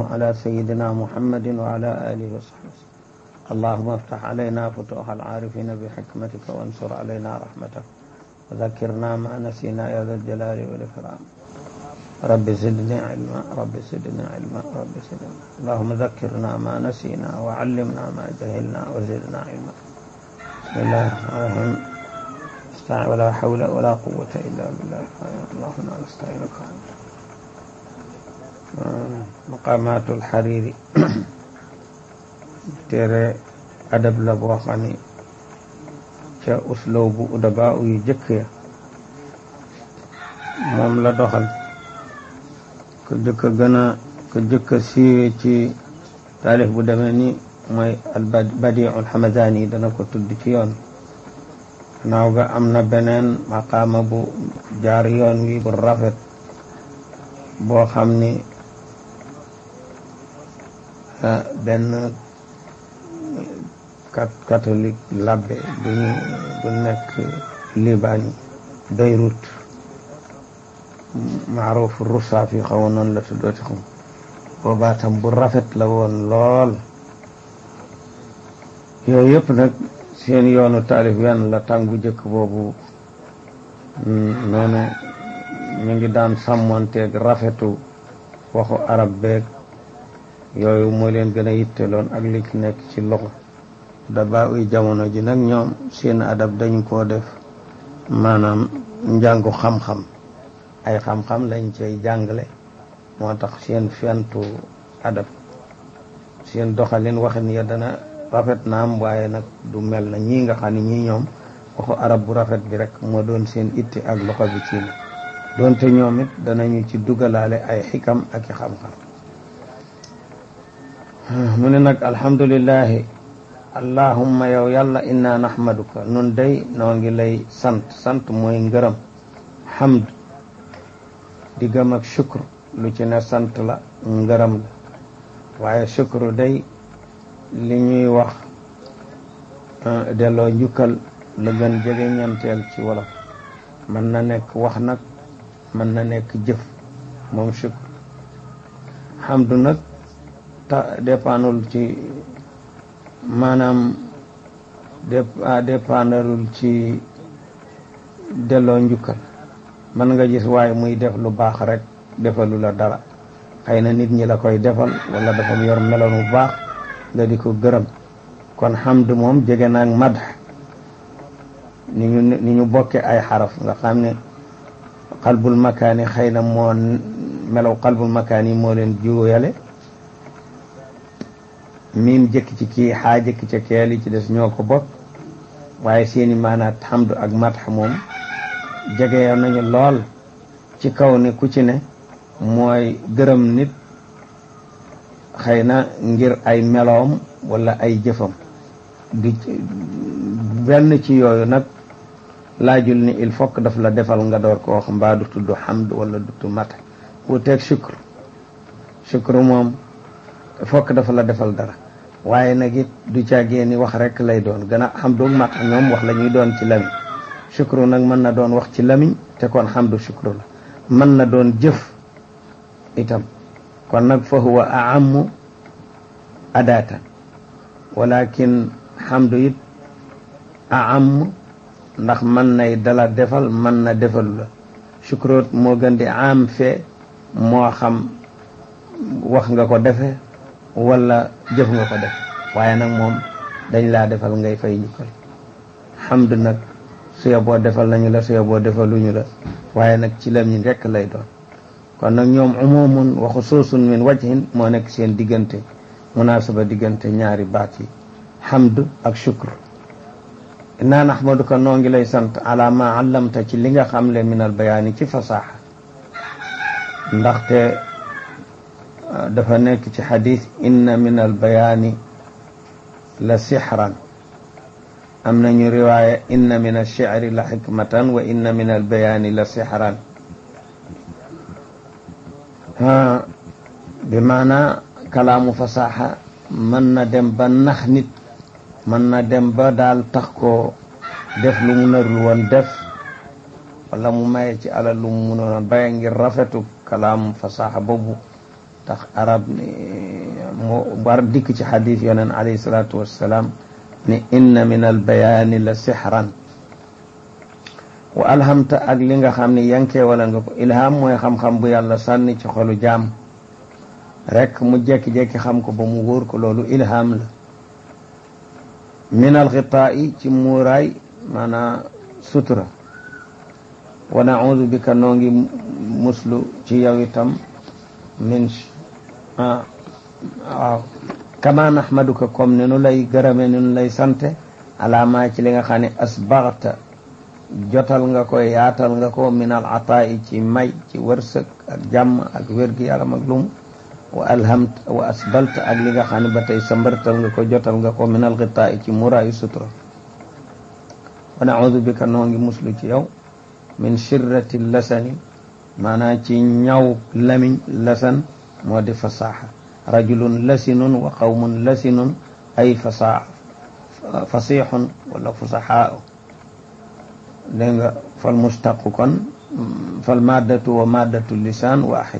على سيدنا محمد وعلى آله وصحبه اللهم افتح علينا فتوح العارفين بحكمتك وانصر علينا رحمتك وذكرنا ما نسينا يا ذا الجلال والإكرام رب زدني علما رب زدني علما رب زدني اللهم ذكرنا ما نسينا وعلمنا ما جهلنا وزدنا علما بسم الله الرحمن الرحيم استعن ولا حول ولا قوة إلا بالله اللهم نستعينك مقامات الحريري téere adab la boo xam ni ca usloo bu udaba yu jëkk ya moom la doxal ko jëkk a gën a ko jëkk a siiwe ci taalif bu demee ni mooy al badiul hamadani dana ko tudd ci yoon naaw ga am na beneen maqaama bu jaar yoon wi bu rafet boo xam ni benn catholique labbe bu ñu bu nekk Liban Beyrouth maaruf Roussaaf yi xaw noonu la tuddooti xam boobaa tam bu rafet la woon lool yooyu yëpp nag seen yoonu taalif wenn la tàng bu jëkk boobu noonu ñu ngi daan sàmmonteeg rafetu waxu arab beeg yooyu moo leen gën a yitteloon ak li ci nekk ci loxo daba uy jamono ji nag ñoom seen adab dañ koo def maanaam njàngu xam-xam ay xam-xam lañ cay jàngale moo tax seen fentu adab seen doxalin waxin ya dana rafet naam waaye nag du mel na ñii nga xam ne ñii ñoom waxu arab bu rafet bi rek moo doon seen itte ak loxo bi ci ne doonte ñoom it danañu ci dugalaale ay xikam ak i xam-xam mu ne nag alhamdulillahi allahumma yow yàlla inna nahmaduka nun day noo ngi lay sant sant mooy ngërëm hamd diggam ak shukr lu ci ne sant la ngërëm la waaye shukru day li ñuy wax delloo njukkal la gën jege ñeenteel ci wolof mën na nekk wax nag mën na nekk jëf moom shukr hamdu nag ta dépendul ci maanaam dépendalul ci delloo njukkal mën nga gis waaye muy def lu baax rek defalu la dara xëy na nit ñi la koy defal wala dafa yor meloon bu baax nga di ko gërëm kon hamd moom jege naag madh ni ñu ni ñu bokke ay xaraf nga xam ne qalbul makaani xëy na moo melaw qalbul makaani moo leen juuyale miim jëkk ci kii xaa jëkk ca keel yi ci des ñoo ko bokk waaye seeni maanaat hamdu ak madh moom jege nañu lool ci kaw ne ku ci ne mooy gërëm nit xëy na ngir ay meloom wala ay jëfam di benn ci yooyu nag laajul ni il faut que daf la defal nga door ko wax mbaa du tudd hamd wala du tudd madh wuuteeg shukr shukr moom fokk dafa la defal dara waaye nag it du caagee ni wax rek lay doon gën a xam doog mat ñoom wax la ñuy doon ci lamiñ shukru nag mën na doon wax ci lamiñ te kon xamdu shukru la mën na doon jëf itam kon nag fa huwa aamu adatan walakin xamdu it aam ndax mën nay dala defal mën na defalu la shukroot moo gën di am fee moo xam wax nga ko defe wala jëf nga ko def waaye nag moom dañ laa defal ngay fay njukkal xamd nag suya boo defal nañu la suya boo defaluñu la waaye nag ci lamiñ rekk lay doon kon nag ñoom umumun wa xusuusun min wajhin moo nekk seen diggante munaasaba diggante ñaari baat yi xamd ak shukr inna naxmaduka noo ngi lay sant ala ma allamta ci li nga xam le min al bayaani ci fasaaxa ndaxte dafa nekk ci xadis inna min al bayaani la sixran am nañu riwaaya inna min alchicri la xikmatan wa inna min al bayaani la sixran bi maana kalaamu fasaaxa mën na dem ba nax nit mën na dem ba daal tax ko def lu mu narul woon def wala mu maye ci alal lu mu mënoon baye ngir rafetu kalaam fasaaxa boobu tax arab ni mu war dikk ci xadis yoneen alayhi salaatu wassalaam ni inna min al bayaani la sixran wa alhamta ak li nga xam ne yankee wala nga ko ilham mooy xam-xam bu yàlla sànni ci xolu jaam rek mu jekki-jekki xam ko ba mu wóor ko loolu ilham la min alxitaa yi ci muuraay maanaa sutura wa naudu bika noo ngi muslu ci yow itam min ah waaw kama nahmaduka comme ne nu lay gërëme ne nu lay sante alaamaa ci li nga xam ne asbaxta jotal nga ko yaatal nga ko min al ataa'i ci may ci wërsëg ak jàmm ak wér-gi-yaram ak lum wa alhamt wa asbalta ak li nga xam ne ba tey sambartal nga ko jotal nga ko min al xitaa'i ci muraayu sutura wa naudu bika noo ngi muslu ci yow min shirrati lasani maanaam ci ñaw lamiñ lasan moo di fasaaxa rajulun lasinun wa qawmun lasinun ay fasaa fasixun wala fusaxaa dégg nga fal mustaqu kon fal maddatu wa maddatu lisaan waaxid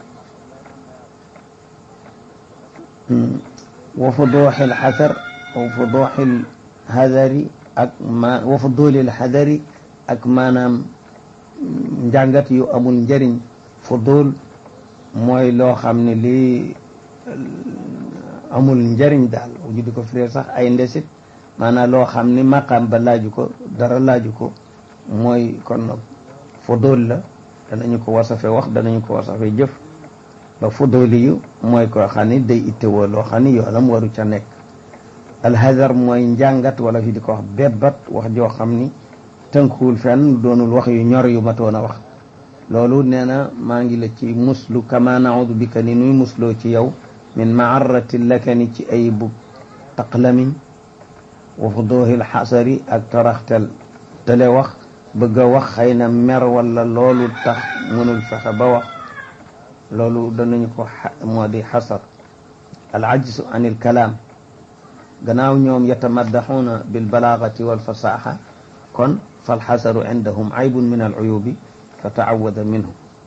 wa fuduuxil xasar wa fuduuxil hadari ak ma wa fuduulil hadari ak maanaam njàngat yu amul njëriñ fudul mooy loo xam ne lii amul njëriñ daal ñu di ko firee sax ay ndesit maanaam loo xam ni maqaam ba laaju ko dara laaju ko mooy kon nag fudul la danañu ko wasafe wax danañu ko wasafe jëf ba fuduli yu mooy koo xam ni day ittewoo loo xam ni yoonam waru ca nekk alhadar mooy njàngat wala fi di ko wax bebbat wax joo xam ni tënkuwul fenn doonul wax yu ñor yu matoon a wax loolu nee na maa ngi la ci muslu kama naudu bika ni nuy musloo ci yow min maarrati lakani ci ay bu taqlamiñ wa fuduhil xasari ak taraxtel tele wax bëgg a wax xëy na mer wala loolu tax mënul fexe ba wax loolu danañu ko moo di xasar al ajsu an il kalaam gannaaw ñoom yatamaddaxuuna bil balaagati wal fasaaxa kon fal xasaru indahum aybun min al uyubi fa taawada minhu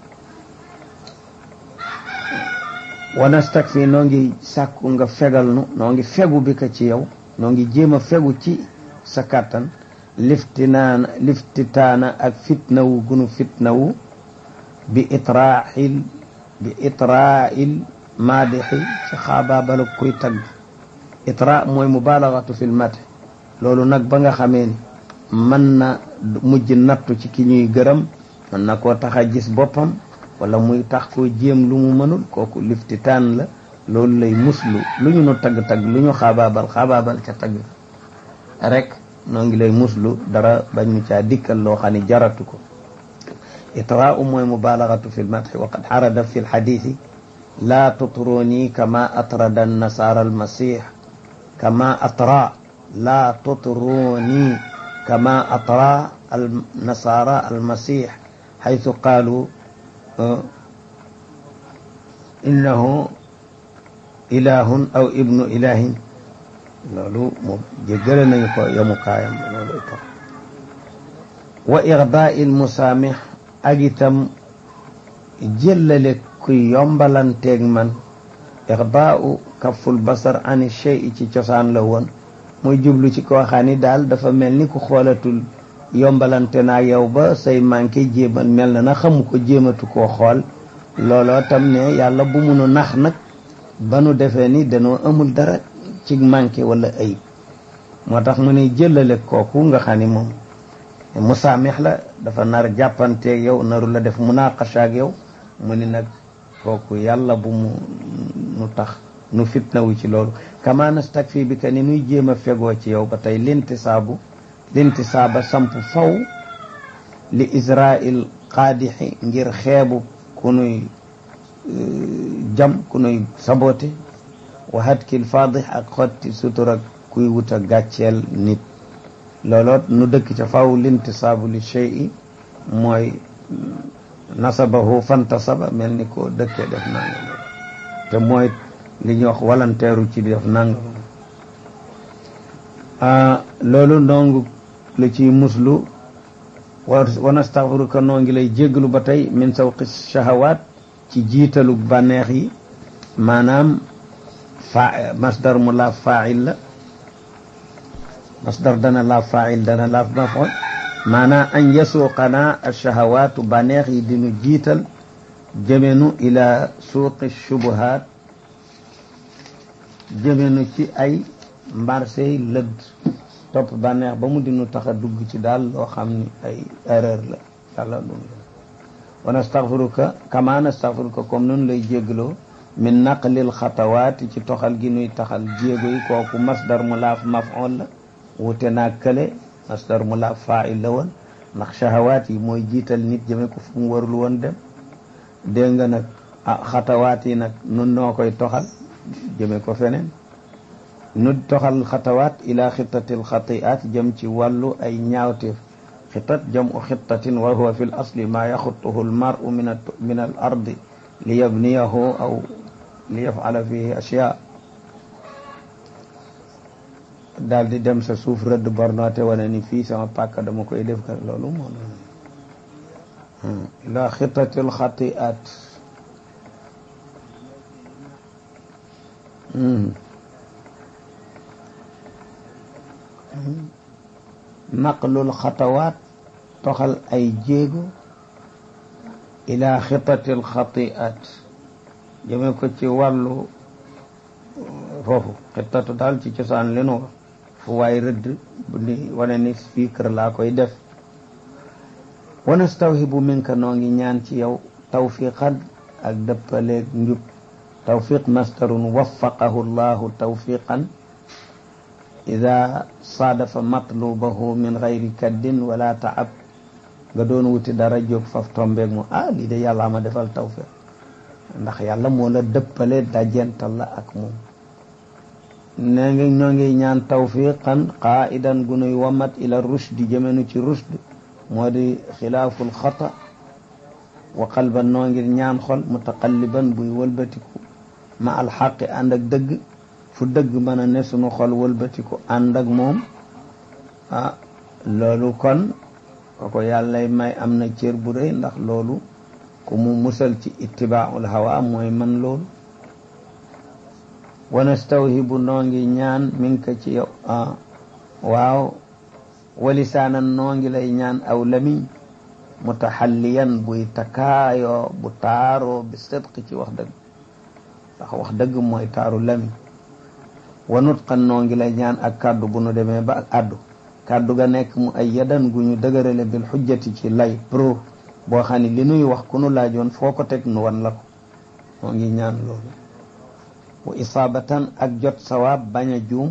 wa nastakfi noo ngi sàkku nga fegal nu noo ngi fegu bi ka ci yow noo ngi jéem a fegu ci sa kàttan liftinaana liftitaana ak fitnawu gunu fitnawu bi itraaxil bi itraa'il maadixi ci xaabaabala kuy tagg itra mooy mubalagatu fil mat loolu nag ba nga xamee ni mën na mujj nattu ci ki ñuy gërëm mën na koo tax a gis boppam wala muy tax koo jéem lu mu mënul kooku liftitaan la loolu lay muslu lu ñu nu tagg-tagg lu ñu xaabaabal xaabaabal ca tagg rek noo ngi lay muslu dara bañ mu caa dikkal loo xam ne jaratu ko itraau mooy mubalagatu fi lmadxi wa qad xarada fi lxadisi laa tutruni kama atrada annasara almasix kama atra laa tutruni kama atra alnasara almasix xaytu qaalu innahu ilahun aw ibnu ilahin loolu moom jéggale nañu ko yamukaayam loolu itam wa irdaai lmusaamix ak itam jëllale kuy yombalanteeg man irdaau kaful basar ani chey ci cosaan la woon muy jublu ci koo xam ni daal dafa mel ni ku xoolatul yombalante naa yow ba say manqué jéeman mel na na xamu ko jéematu koo xool looloo tam ne yàlla bu munu nax nag ba nu defee ni danoo amul dara ci manqué wala ayib moo tax mu ne jëlale kooku nga xam ni moom musaamix la dafa nar jàppanteeg yow naru la def munaqasha ak yow mu ni nag kooku yàlla bu mu nu tax nu fitnawu ci loolu kama nastakfi bi ka ni nuy jéem a fegoo ci yow ba tey lintisaabu lintisaaba samp faw li israil qaadixi ngir xeebu ku nuy jam ku nuy sabote wa hatkil faadix ak xotti sutura kuy wut a gàcceel nit looloot nu dëkk ca faw lintisaabu li shey mooy nasabahu fantasaba mel ni ko dëkkee def nangam te mooy li ñuy wax walanteeru ci def nangam loolu ndongu la ciy muslu wa nastaxfiruka noo ngi lay jéggalu ba tey min sawqi shahawaat ci jiitalu bànneex yi maanaam fa masdar mu laaf fail la masdar dana laaf fail dana laaf maf'ul maanaam an yasuuqanaa alchahawaatu baneex yi dinu jiital jëmenu ila suuqi shubuhaat jëmenu ci ay marché lëdd topp bànneex ba mu dinu tax a dugg ci daal loo xam ni ay erreur la yàlla lu wa nastaxfiruka kama nastaxfiruka comme noonu lay jéggaloo min naqlil xatawaati ci toxal gi nuy taxal jéego yi kooku masdar mu laaf maf'ul la wute naa kële masdar mu laaf faa'il la woon ndax shahawaat yi mooy jiital nit jëme ko fu mu warul woon dem dégg nga nag ah xatawaat yi nag nun noo koy toxal jëme ko feneen nu toxal xatawaat ila xittatil xati'aat jëm ci wàllu ay ñaawteef xitat jamu xittatin wa huwa fi l asli maa yaxutuhu l maru min min al ardi li yabniyahu aw li yafala fihi ashyaa daal di dem sa suuf rëdd bornoote wane ni fii sama pàkk dama koy def ka loolu moom ila xitatil xati'aat naqlul xatawaat toxal ay jéego ila xitatil xati'aat jëme ko ci wàllu foofu xitatu daal ci cosaan li nu wax fu waay rëdd bu ni wane ni fii kër laa koy def wa nastawhibu minka noo ngi ñaan ci yow tawfiqan ak dëppaleeg njub tawfiq masdarun waffaqahu llahu tawfiqan ida saadafa matlubahu min gayri kaddin wala taab nga doon wuti dara jóg faf tombeeg mu ah lii de yàlla ma defal tawfiq ndax yàlla moo la dëppale dajental la ak moom nee ngi ñoo ngi ñaan tawfiqan qaidan gu nuy wamat ila rushdi jëmenu ci rushd moo di xilaaful xata wa qalban noo ngir ñaan xol mutaqalliban buy wëlbatiku ma alxaqi ànd ak dëgg fu dëgg mën a ne sunu xol wëlbatiku ànd ak moom ah loolu kon koko yàllay may am na cër bu rëy ndax loolu ku mu musal ci ittibaaul hawa mooy man loolu wa nastawhibu noo ngi ñaan min ka ci yow ah waaw walisaanan noo ngi lay ñaan aw lamiñ mutaxalliyan buy takaayoo bu taaroo bi sidqi ci wax dëgg ndax wax dëgg mooy taaru lamiñ wa nutqan noo ngi lay ñaan ak kàddu bu nu demee ba ak addu kàddu ga nekk mu ay yadan gu ñu dëgërale bil xujjati ci lay pro boo xam ne li nuy wax ku nu laajoon foo ko teg nu wan la ko noo ngi ñaan loolu wa isaabatan ak jot sawaab bañ a juum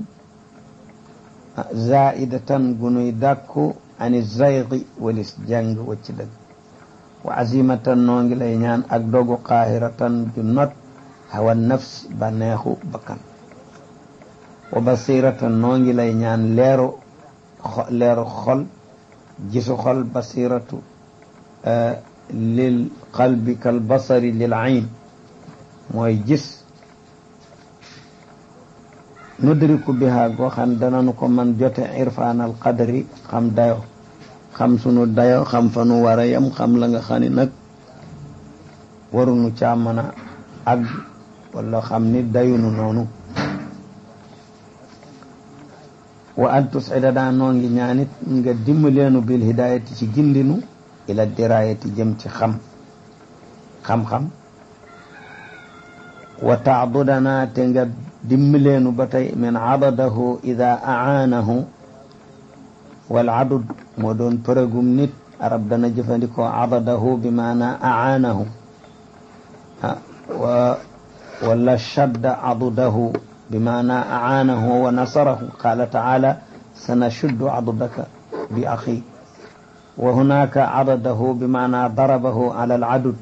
zaidatan gu nuy dàkku ani zaygi walis jàng wacc dëgg wa azimatan noo ngi lay ñaan ak dogu qaahiratan ju not hawa nafs ba neexu bakkan wa basiratan noo ngi lay ñaan leeru leeru xol gisu xol basiratu lil qalbi kal basari lil ayn mooy gis nudriku biha goo xam dananu ko man jote irfaanal qadri xam dayo xam sunu dayo xam fa nu war a yem xam la nga xam ni nag warunu caa mën a àgg wala xam ni dayunu noonu wa an tusida daa noo ngi ñaanit nga dimbaleenu bil hidayati ci gindinu ila dirayati jëm ci xam xam-xam wa taabudana te nga dimbaleenu ba tey min adadahu ida aanahu wal adud moo doon përëgum nit arab dana jëfandikoo adadahu bi maana aanahu wa wala shadda adudahu bi maana aanahu wa nasarahu qala taala sanashuddu adudaka bi axi wa hunaka adadahu bi maana darabahu ala al adud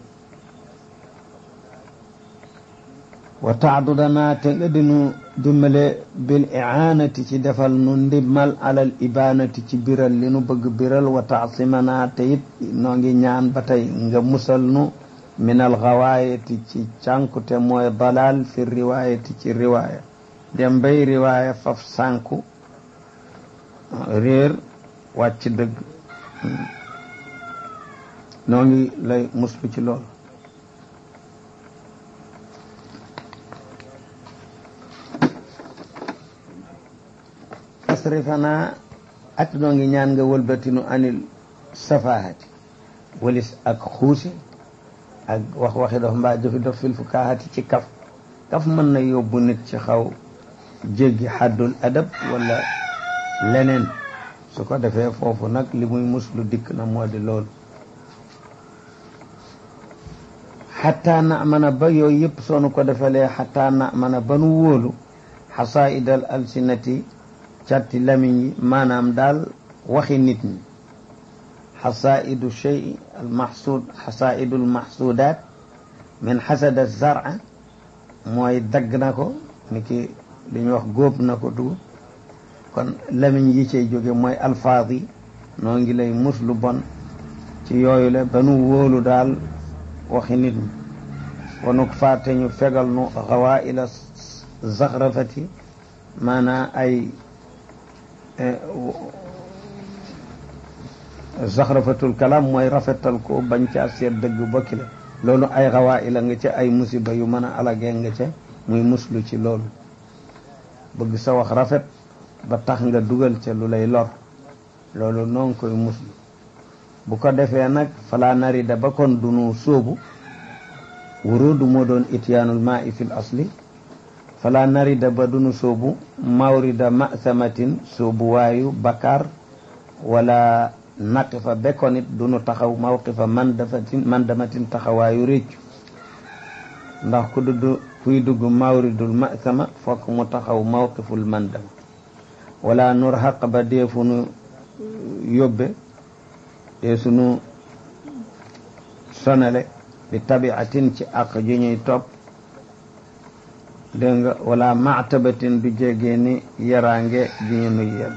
wa taadudana te nga dinu dimbale bil iaanati ci defal nu ndimmal alal ibanati ci biral li nu bëgg biral wa taasimana te it noo ngi ñaan ba tey nga musal nu min al gawaayati ci cànkute mooy dalal fi riwaayati ci riwaaya dem bay riwaaya faf sànku réer wàcc dëgg noo ngi lay muslu ci loolu tasrifana ak noo ngi ñaan nga wëlbatinu anil safahati walis ak xuusi ak wax waxi dof mbaa jëfi dof fil fukaahati ci kaf kaf mën na yóbbu nit ci xaw jéggi xaddul adab wala leneen su ko defee foofu nag li muy muslu dikk na moo di loolu xataa na mën a ba yooyu yëpp soonu ko defalee xataa na mën a ba nu wóolu xasaidal alsinati catti lamiñ yi maanaam daal waxi nit ñi xasaidu chey almaxsud xasaidu almaxsudaat min xasada zara mooy dagg na ko ni ki li ñuy wax góob na ko dugub kon lamiñ yi cay jóge mooy alfaaz yi noo ngi lay mus lu bon ci yooyu la ba nu wóolu daal waxi nit ñi wanuk faate ñu fegal nu xawaila zaxrafati maanaa ay zaxrafatul kalam mooy rafetal ko bañ caa seet dëgg bokki la loolu ay xawaila nga ca ay musiba yu mën a alagee nga ca muy muslu ci loolu bëgg sa wax rafet ba tax nga dugal ca lu lay lor loolu noo ngi koy muslu bu ko defee nag falaa narida ba kon dunu sóobu wurudu moo doon ityaanul maa i fil asli falaa narida ba dunu sóobu mawrida masamatin sóobu waayu bakar wala naqifa bekkoon it dunu taxaw mawqifa mandafatin mandamatin taxawaayu réccu ndax ku dudd kuy dugg mawridul masama fokk mu taxaw mawqiful mandama wala nur xaq ba deefu nu yóbbe dee sunu sonale bi tabiatin ci àq ji ñuy topp dégg nga wala maatabatin du jegee ni yaraange ji ñu nuy yedd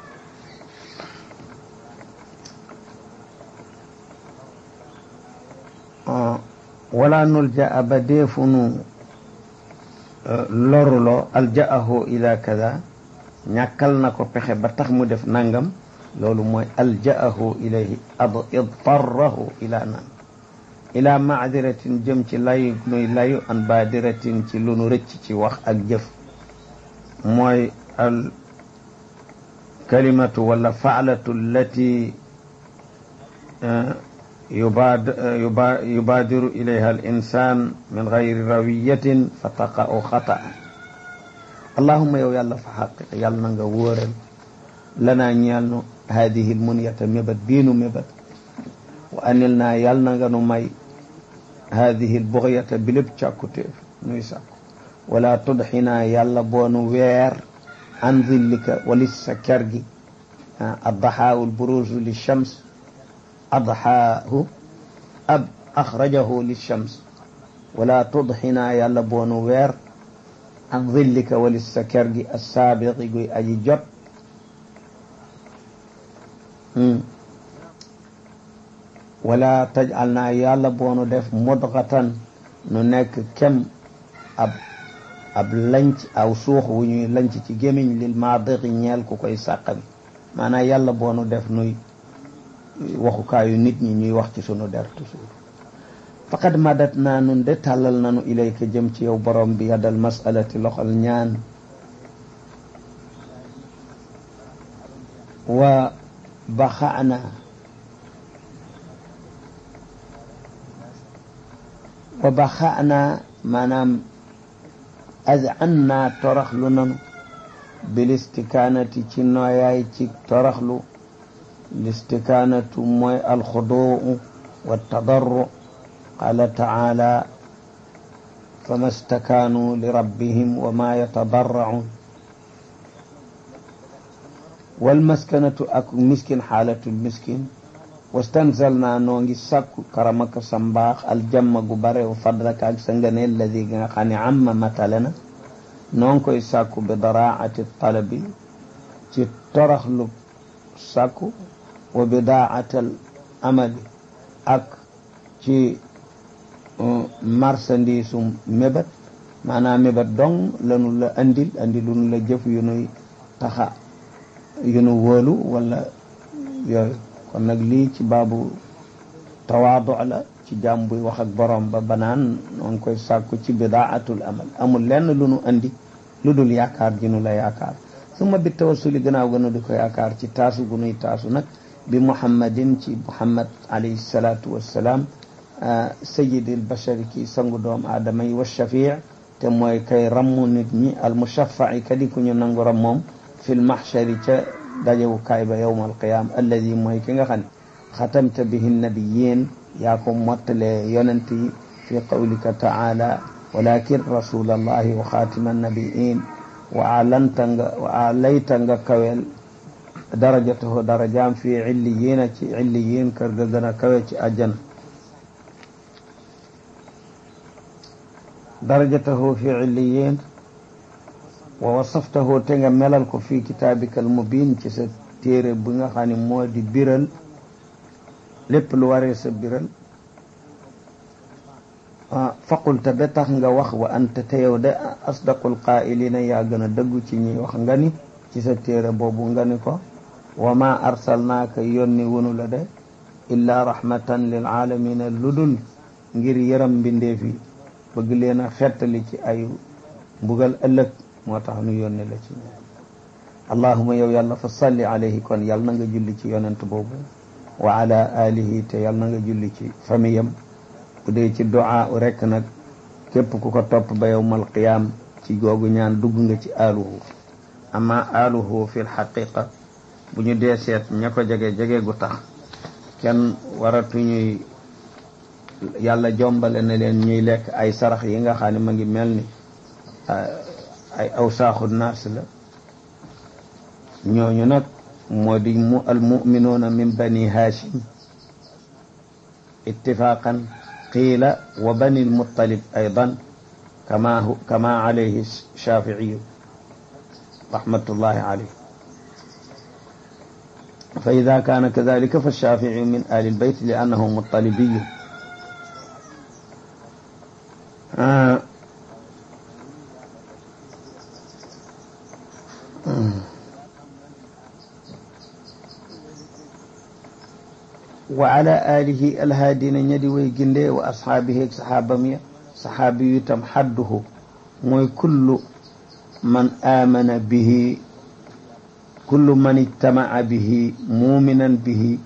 wala nul ja ba deefu nu loruloo aljaahu ila kada ñàkkal na ko pexe ba tax mu def nangam loolu mooy aljaahu ilayhi ad idtarrahu ila nan ila maadiratin jëm ci layu nuy layu an baadiratin ci lu nu rëcc ci wax ak jëf mooy al kalimatu wala faalatu allati yubaadiru ilayha al insan min gayri rawiyatin fa taqa'u xataan allahuma yow yàlla fa xaqiq yàlla na nga wóoral lanaa ñeel nu haadihi l munyata mébat biinu mébat wa anil naa yàlla na nga nu may haadihi l buxyata bi lépp càkkutéef nuy sàkku wala tudxinaa yàlla boonu weer an zillika walis sa ker gi addaxaawu lburuusu li shams adxaahu ab axrajahu li shams wala tudxinaa yàlla boonu weer an zillika walis sa ker gi assaabiqi guy aji jot wala tajal naa yàlla boonu def mudgatan nu nekk kem ab ab lanc aw suux wu ñuy lanc ci gémiñ lil maadiqi ñeel ku koy sàqami maanaam yàlla boonu def nuy waxukaayu nit ñi ñuy wax ci sunu der toujours faqad madat naa nun de tàllal nanu ilayka jëm ci yow borom bi yaddal masalati loxol ñaan wa baxana wa baxana maanaam azanna toraxlu nanu bilistikaanati ci nooyaay ci toraxlu listikaanatu mooy alxuduu wa tadarru qaala taala fama stakaanuu li rabbihim wa ma yatadarracuun walmaskanatu ak miskin xaalatul miskin wastanzalnaa noo ngi sàkku karamaka sa mbaax aljamma gu bare wa fadlaka ak sa ngëneel ladi gi nga xam ne amma matale na noo ngi koy sàkku bi daraati talabi ci toraxlu sàkku wa bidaatal amali ak ci marchandise um mébat maanaam mébat dong lanu la andil andilunu la jëf yu nuy taxa yu nu wóolu wala yooyu kon nag lii ci baabu tawaadu la ci jaam buy wax ak borom ba banaan noo ngi koy sàkku ci bidaatul amal amul lenn lu nu andi lu dul yaakaar ji nu la yaakaar summa bi tawassuli gannaaw gënu di ko yaakaar ci taasu gu nuy taasu nag bi muhammadin ci muhammad alayhi salaatu wassalaam sayidil bashari ki sangu doom aadama yi wa shafii te mooy kay rammu nit ñi al mushaffa'i kadi ku ñu nangu ram moom fil mahshari ca dajewukaay ba yowma alqiyama alladi mooy ki nga xam ne xatamta bihi nabiyin yaa ko mottalee yonent yi fi qawlika taala walakin rasul allahi wa xaatima nabiin wa alanta nga wa alayta nga kawel darajatahu darajaam fi illiyina ci illiyin kër ga gën a kawe ci àjjana darajatahu fi illiyin wa wasaftahu te nga melal ko fi kitaabika al mubin ci sa téere bi nga xam ne moo di biral lépp lu waree sa biral faqulta ba tax nga wax wa anta te yow de asdaqul qaa'ilina yaa gën a dëggu ci ñi wax nga ni ci sa téere boobu nga ni ko wa ma arsalnaaka yónni wunu la de illaa rahmatan lil aalamina ludul ngir yëram mbindeef yi bëgg leen a xettali ci ay mbugal ëllëg moo tax nu yónni la ci ñoom allahuma yow yàlla fa salli alayhi kon yàlla na nga julli ci yonent boobu wa ala alihi te yàlla na nga julli ci famiyam bu dee ci du'a rekk nag képp ku ko topp ba yowmal qiyaam ci googu ñaan dugg nga ci aluhu amma aluhu fi lxaqiqa bu ñu dee seet ña ko jege jege gu tax kenn waratuñuy yàlla jombale na leen ñuy lekk ay sarax yi nga xam ne ma ngi mel ni ay awsaaxu naas la ñooñu nag moo di mu al muminuuna min bani hashim ittifaqan qiila wa bani lmuttalib aydan kama kama alayhi shafiiyu rahmatullahi alayh fa ida kaana kadalika fa shafiiyu min ali lbayt li annahu muttalibiyu wa ala alihi alhaadina ñadi way ginde wa ashaabihi ak sahaabam ya sahaabi yu itam xadduhu mooy kullu man aamana bihi kullu man ijtamaca bihi muuminan bihi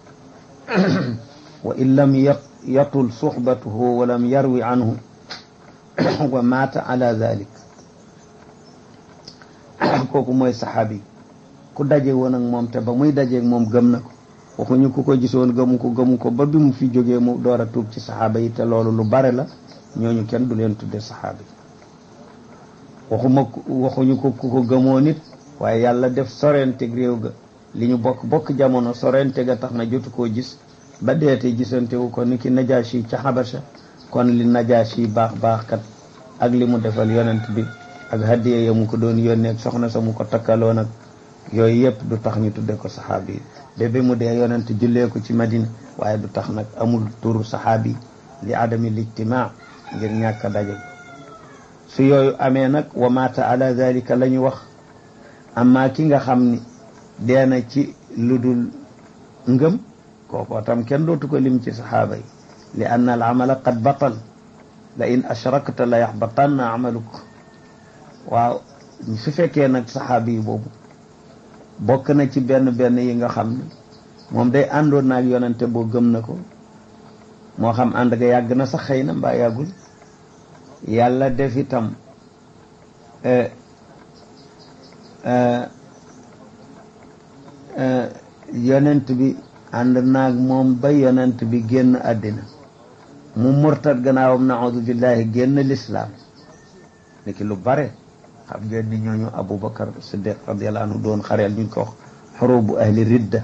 wa in lam yatul suxbatuhu wa lam yarwi anhu wa maata ala dalik kooku mooy saxaabi ku daje woon ak moom te ba muy dajeeg moom gëm na ko waxuñu ku ko gisoon gëmu ko gëmu ko ba bi mu fi jógee mu door a tuub ci saxaaba yi te loolu lu bare la ñooñu kenn du leen tudde saxaaba yi waxuma waxuñu ko ku ko gëmoo nit waaye yàlla def sorenteg réew ga li ñu bokk bokk jamono sorente ga tax na jotu koo gis ba deete gisantewu ko ni ki najaasi ca xabasa kon li najaasi baax baax kat ak li mu defal yonent bi ak hadiya ya mu ko doon yónnee ak soxna sa mu ko takkaloon ak yooyu yëpp du tax ñu tudde ko saxaabi yi bébé mu dee yonent jullee ko ci madina waaye du tax nag amul turu saxaabi li adami lijtimaa ngir ñàkk a daje su yooyu amee nag wa mata ala dalika la ñu wax amma ki nga xam ni dee na ci lu dul ngëm kookoo tam kenn dootu ko lim ci saxaaba yi li anna al amala qad batal la in ashrakta la yaxbatanna amaluk waaw su fekkee nag saxaabi yi boobu bokk na ci benn benn yi nga xam ne moom day àndoon naag yonente boo gëm na ko moo xam ànd ga yàgg na sax xëy na mbaa yàggul yàlla def itam yonent bi ànd naag moom ba yonent bi génn àddina mu murtad gannaawam naaudu billahi génn lislaam niki lu bare xam ngeen ni ñooñu aboubacar siddiq radiallahu anhu doon xareel ñu ko wax xurubu ahli ridda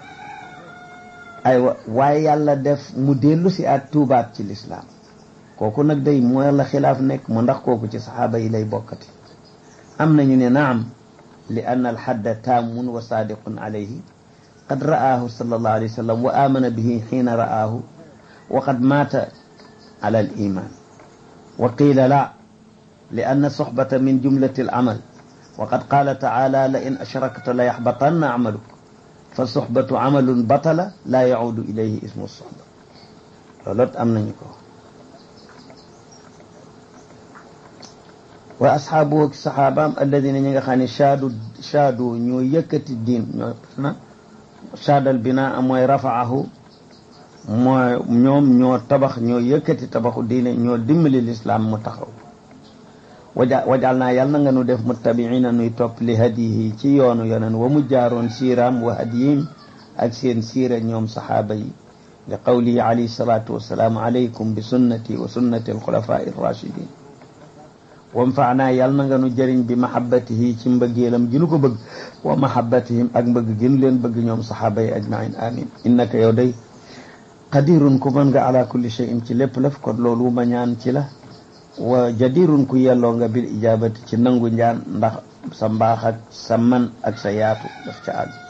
aywa waaye yàlla def mu dellu si at tuubaat ci lislaam kooku nag day mooy la xilaaf nekk mu ndax kooku ci saxaaba yi lay bokkati am nañu ne naam li ann alxadda taamun wa saadiqun alayhi qad ra'aahu sallallahu alayhi wa sallam wa amana bihi xiina ra'aahu wa qad maata ala al iman wa qiila la لأن الصحبة من جملة العمل وقد قال تعالى لئن أشركت ليحبطن عملك فالصحبة عمل بطل لا يعود إليه اسم الصحبة لولت أم نانيكو wa asxaabu ak saxaabaam alladina ñi nga xam ne shaadu shaadu ñoo yëkkati diin ñoo na shaadal binaa mooy rafaahu mooy ñoom ñoo tabax ñoo yëkkati tabaxu diine ñoo dimbali lislaam mu taxaw waja wajal naa yàlla na nga nu def muttabiina nuy topp li hadiyi ci yoonu yonen wa mu jaaroon siiraam wa hadiyim ak seen siira ñoom saxaaba yi li qawlihi alayhi salaatu wasalaam alaykum bi sunnati wa sunnati alxulafaa irrachidin wanfaanaa yàlla na nga nu jëriñ bi mahabbatihi ci mbëggeelam gi nu ko bëgg wa mahabbatihim ak mbëgg gi nu leen bëgg ñoom saxaaba yi ajmain amin innaka yow day qadirun ku mën nga ala kulli shay'in ci lépp laf kon loolu ma ñaan ci la wa jadirun ku yelloo nga bil ijabati ci nangu njaan ndax sa mbaax ak sa man ak sa yaatu daf ca àgg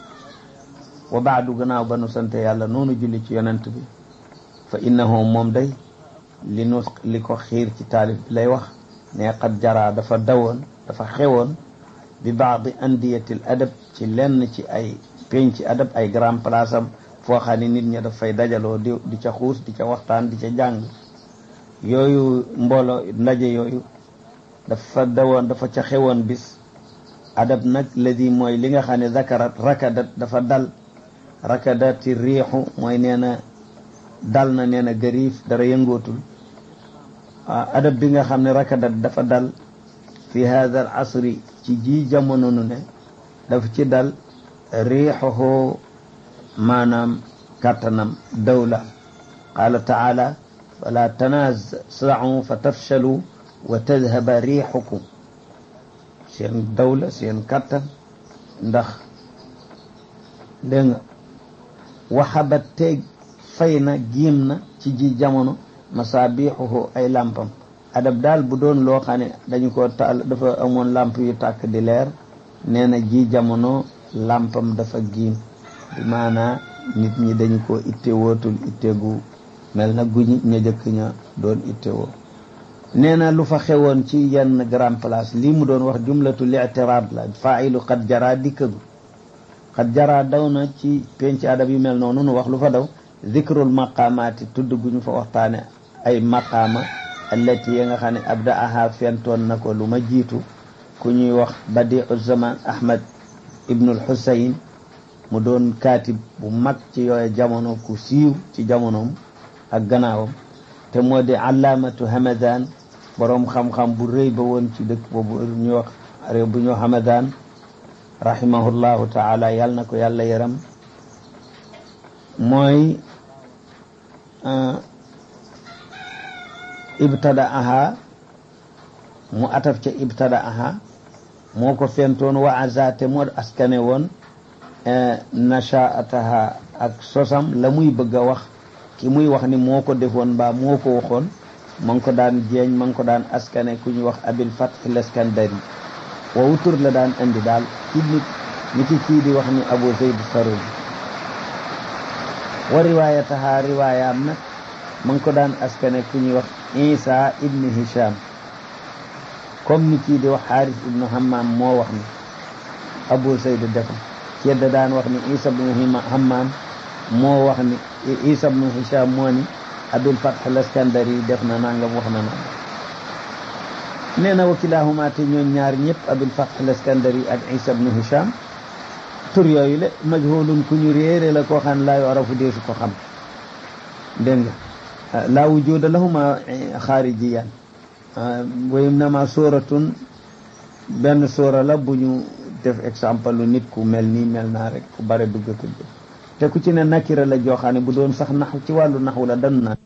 wa baadu gannaaw ba nu sante yàlla noonu julli ci yonent bi fa innahu moom day li nu li ko xiir ci taalif bi lay wax ne qad jara dafa dawoon dafa xewoon bi baadi andiyatil adab ci lenn ci ay penc adab ay grand place am foo xam ne nit ña daf fay dajaloo di di ca xuus di ca waxtaan di ca jàng yooyu mbooloo ndaje yooyu dafa dawoon dafa ca xewoon bis adab nag ladi mooy li nga xam ne zakarat rakadat dafa dal rakadati riixu mooy nee na dal na nee na gariif dara yëngootul adab bi nga xam ne rakadat dafa dal fi hada al asri ci ji jamono nu ne dafa ci dal riixuhu maanaam kàttanam dawla qaala taala fala tanaaza'u fa tafshalu wa tadhaba riixukum seen dawla seen kàttan ndax dégg nga waxabat teeg fay na giim na ci ji jamono masabixuhu ay lampam adab daal bu doon loo xam ne dañu ko taal dafa amoon lamp yu tàkk di leer nee na ji jamono lampam dafa giim bi maanaa nit ñi dañu ko itte wootul itte gu mel na guñi ña jëkk ña doon itte woo nee na lu fa xewoon ci yenn grand place lii mu doon wax jumlatul i'tiraad la faa'ilu qad jara dikkadu qad jara daw na ci penc adab yu mel noonu nu wax lu fa daw zikrul maqaamaati tudd gu ñu fa waxtaane ay maqaama allati yi nga xam ne abda aha fentoon na ko lu ma jiitu ku ñuy wax badiu zaman ahmad ibnul husayn mu doon kaatib bu mag ci yooye jamono ku siiw ci jamonoom ak gannaawam te moo di allaamatu hamadan boroom xam-xam bu rëy ba woon ci dëkk boobu ñuy wax réew bu ñoo hamadan rahimahullahu taala yàlla na ko yàlla yaram mooy ibtada aha mu ataf ca ibtada aha moo ko fentoon wa azate moo askane woon nashaataha ak sosam la muy bëgg a wax ki muy wax ni moo ko defoon mbaa moo ko waxoon ma ngi ko daan jeeñ ma ngi ko daan askane ku ñuy wax abil fath leskandari woowu tur la daan indi daal ci nit ni ki kii di wax ni abu zayd sarumi wa riwaayataha riwaayaam nag ma ngi ko daan askane ku ñuy wax isa ibnu hisham comme ni kii di wax xaaris ibnu hammam moo wax ni abu zayd def kii da daan wax ni isa ibnu hammam moo wax ni isa ibnu hisham moo ni abil fath laskandari def na nangam wax na nangam nee na wakilahuma te ñoom ñaar ñëpp abil fath laskandari ak isa ibnu hisham tur yooyu le majhulun ku ñu réere la koo xam ne laa yorafu deesu ko xam dégg nga laa wujuda lahuma xaarijiyan wa innama sóoratun benn sóora la bu ñu def exemple lu nit ku mel nii mel naa rek ku bare dugg tudd te ku ci ne nakira la joo xam ne bu doon sax nax ci wàllu naxu la dan na